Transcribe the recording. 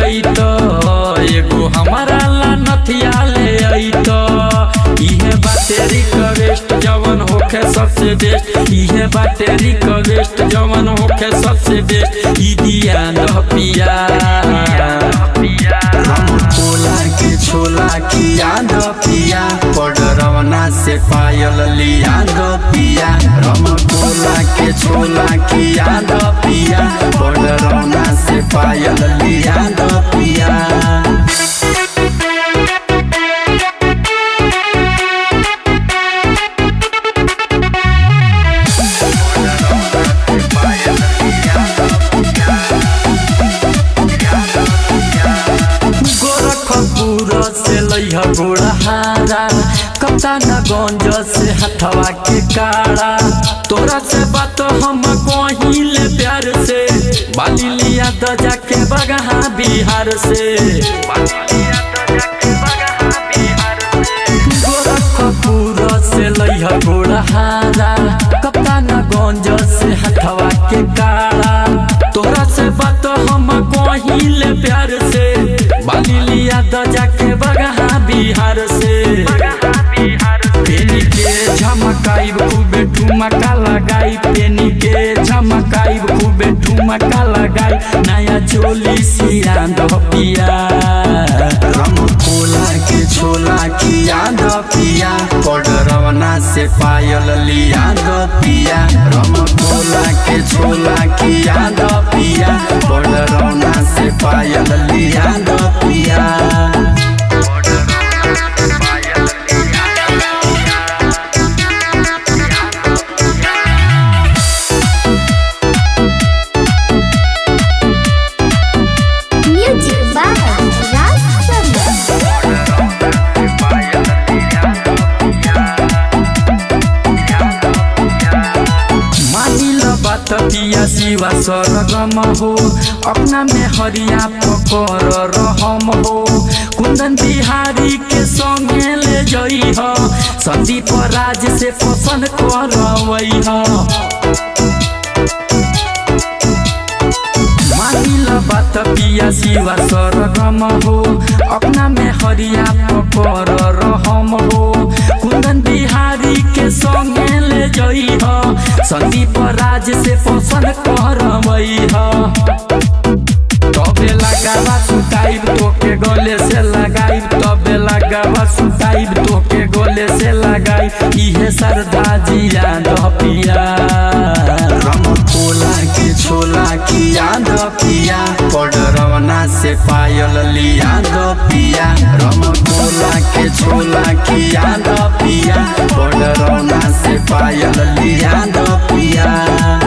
अइत एगो हमारा ला नथिया ले अइत इहे बाटे रिक्वेस्ट जवन होखे सबसे बेस्ट इहे बाटे रिक्वेस्ट जवन होखे सबसे बेस्ट ई दिया न पिया कोला के छोला किया द पिया पडरवना से पायल लिया द पिया रम कोला के छोला किया द पिया पडरवना से पायल लिया द पिया गोरखपुर से लैह गोड़हारा कप्तानगंज से हथवा के काड़ा तोरा से बात हम कहिले प्यार से बाली लिया तो जाके बगहा बिहार से गोरखपुर से लैह गोड़हारा कप्तानगंज से हथवा के काड़ा तोरा से बात हम कहिले प्यार से बाली लिया तो जाके बगहा बिहार से पेनी के झमकाइब खूबे ठुमका लगाई पेनी के झमकाइब खूबे ठुमका लगाई नया चोली सिया दह पिया रम कोला के छोला किया द पिया पडरवना से पायल लिया द पिया रम कोला के छोला किया द पिया पडरवना से पायल लिया द पिया Music by Raj Chandra. मानिल बात पिया शिवा सरगम हो अपना में हरिया पकर रहम हो कुंदन बिहारी के संगे ले जई हो संदीप राज से पसंद करवई हो मानिल बात पिया शिवा सरगम हो अपना में हरिया पकर रहम हो कुंदन बिहारी के संगे ले जई हो संदीप राज से पसंद करवई हो तबे लगावा सुताइब तोके गले से लगाइब तबे लगावा सुताइब तोके गले से लगाइब इहे सरदा जिया दह पिया रम कोला के छोला किया द पिया पडरवना से पायल लिया द पिया रम कोला के छोला किया द पिया पडरवना से पायल लिया द पिया